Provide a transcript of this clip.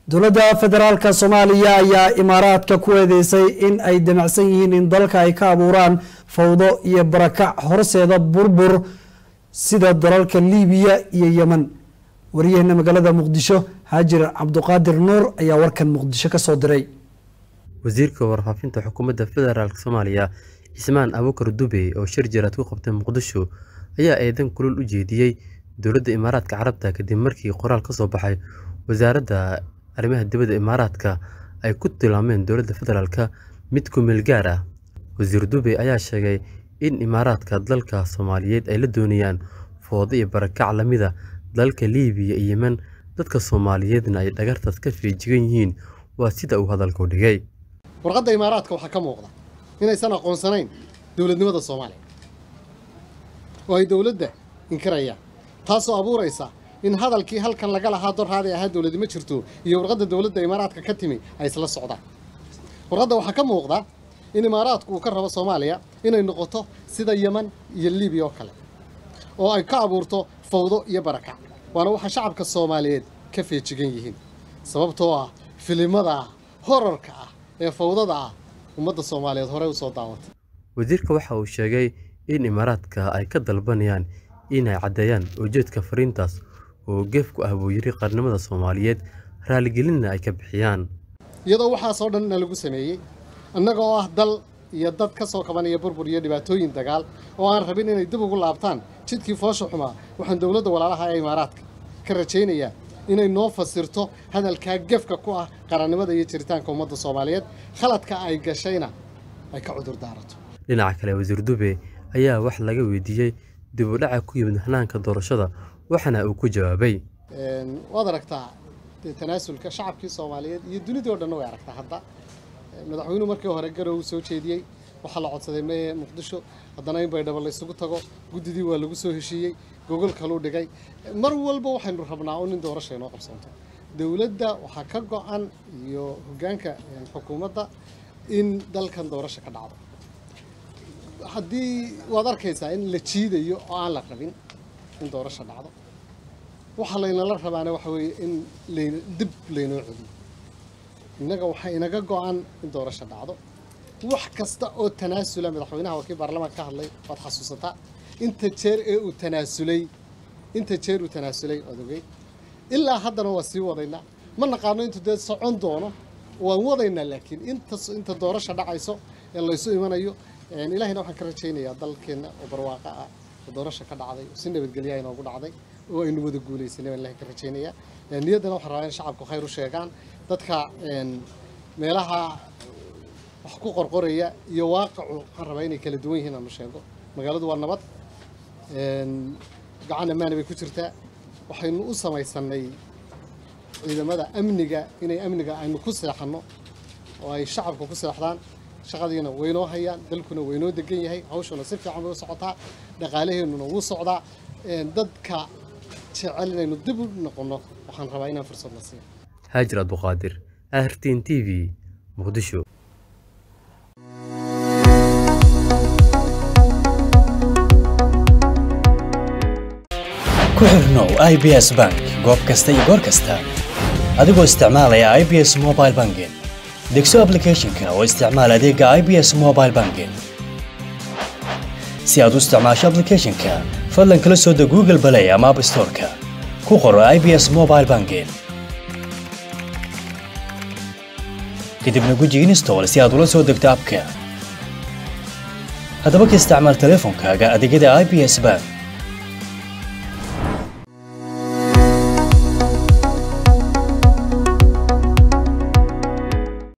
dowladda federaalka soomaaliya ayaa imaaraadka ku eedeysay in ay damacsan yihiin in dalka ay ka abuuraan fawdo iyo barakac horseeda burbur sida dalalka liibiya iyo yemen wariyaheena magaalada muqdisho haajir cabduqaadir nuur ayaa warkan muqdisho kasoo diray wasiirka warfaafinta xukuumadda federaalk soomaaliya cismaan abukar dube oo shir jaraad ku qabtay muqdisho ayaa eedan kulul u jeediyey dowladda imaaraadka carabta kadib markii qoraal ka soo baxay wasaaradda arrimaha dibadda imaaraadka ay ku tilmaameen dowladda federaalka mid ku meel gaar ah wasiir dube ayaa sheegay in imaaraadka dalka soomaaliyeed ay la doonayaan foodo iyo barakac lamida dalalka liibiya iyo yemen dadka soomaaliyeedna ay dhagartaas ka feejigan yihiin waa sida uu hadalku dhigay warqadda imaaraadka waxaa ka muuqda inaysan aqoonsanayn dowladnimada soomaaliya oo ay dowladda inkirayaan taasoo abuuraysa in hadalkii halkan laga lahaa dorhaaday ahaa dowladi ma jirto iyo warqadda dowladda imaaraadka ka timi ay isla socdaan warqadda waxaa ka muuqda in imaaraadku uu ka rabo soomaaliya inay noqoto sida yeman iyo libiya oo kale oo ay ka abuurto fawdo iyo barakac waana waxa shacabka soomaaliyeed ka feejigan yihiin sababtoo ah filimada horarka ah ee fawdada ah ummadda soomaaliyeed horey usoo daawatay wasiirka waxa uu sheegay in imaaraadka ay ka dalbanayaan inay caddeeyaan ujeedka fariintaas oo geef ku ah buu yiri qarnimada soomaaliyeed raaligelinna ay ka bixiyaan iyadoo waxaasoo dhan na lagu sameeyey annaga oo ah dal iyo dad ka soo kabanaya burbur iyo dhibaatooyin dagaal oo aan rabin inay dib ugu laabtaan jidkii foosha xumaa waxaan dowladda walaalaha ee imaaraadka ka rajaynayaa inay noo fasirto hadalkaa gefka ku ah qarannimada iyo jiritaanka ummadda soomaaliyeed khaladka ay gashayna ay ka cudur daarato dhinaca kale wasiir dube ayaa wax laga weydiiyey dib u dhaca ku yimid hanaanka doorashada waxaana uu ku jawaabay waad aragtaa dee tanaasulka shacabkii soomaaliyeed iyo dunidii o dhanna way aragtaa hadda madaxweynuhu markii hore garow soo jeediyey waxaa la codsaday meye muqdisho haddana in baydhabo la isugu tago guddidii waa lagu soo heshiiyey gogol kaluu dhigay mar walba waxaynu rabnaa un in doorasha inoo qabsanto dowladda waxaa ka go-an iyo hoggaanka xukuumadda in dalkan doorasha ka dhacdo haddii waad arkaysaa in la jiidayo oo aan la rabin in doorasha dhacdo waxaa laynala rabaana waxa weeye in layn dib laynoo celiyo innaga waxaa inaga go-an in doorasha dhacdo wax kasta oo tanaasula madaxweynaha waa kii baarlamaanka ka hadlay waad xasuusataa inta jeer ee uu tanaasulay inta jeer uu tanaasulay waad ogey ilaa haddana waa sii wadaynaa ma naqaano intuu dee socon doono waan wadaynaa laakiin inta inta doorasha dhacayso ee laysu imanayo ilaahayna waxaan ka rajaynayaa dalkeenna oo barwaaqa ah oo doorasha ka dhacday oo si nabadgelya inoogu dhacday oo aynu wada guulaysanay baan ilahay ka rajaynayaa niyaddana waxaan rabaa in shacabku khayr u sheegaan dadka meelaha wax ku qorqoraya iyo waaqacu waxaan rabaa inay kala duwan yihiin aanu sheego magaaladu waa nabad gacan ammaana bay ku jirtaa waxaynu u samaysanay ciidamada amniga inay amniga aynu ku seexanno oo ay shacabka ku seexdaan shaqadiina waynoo hayaan dalkuna waynoo degan yahay hawshuna si fiican bay u socotaa dhaqaalaheennuna wuu socdaa dadka jecel inaynu dib u noqonno waxaan rabaa inaan fursad la siiyo haajir abduqaadir ahrtin t v muqdisho ku xirnow i b s bank goob kasta iyo goor kasta adigoo isticmaalaya i b s mobile banking degso ablicathonka oo isticmaal adeega i b s mobile banking si aad u isticmaasho ablicathonka fadlan kala soo deg google balay ama app storeka ku qoro i b s mobile banking kadibna guji install si aad ula soo degto abka haddaba ka isticmaal teleefonkaaga adeegyada i b s bank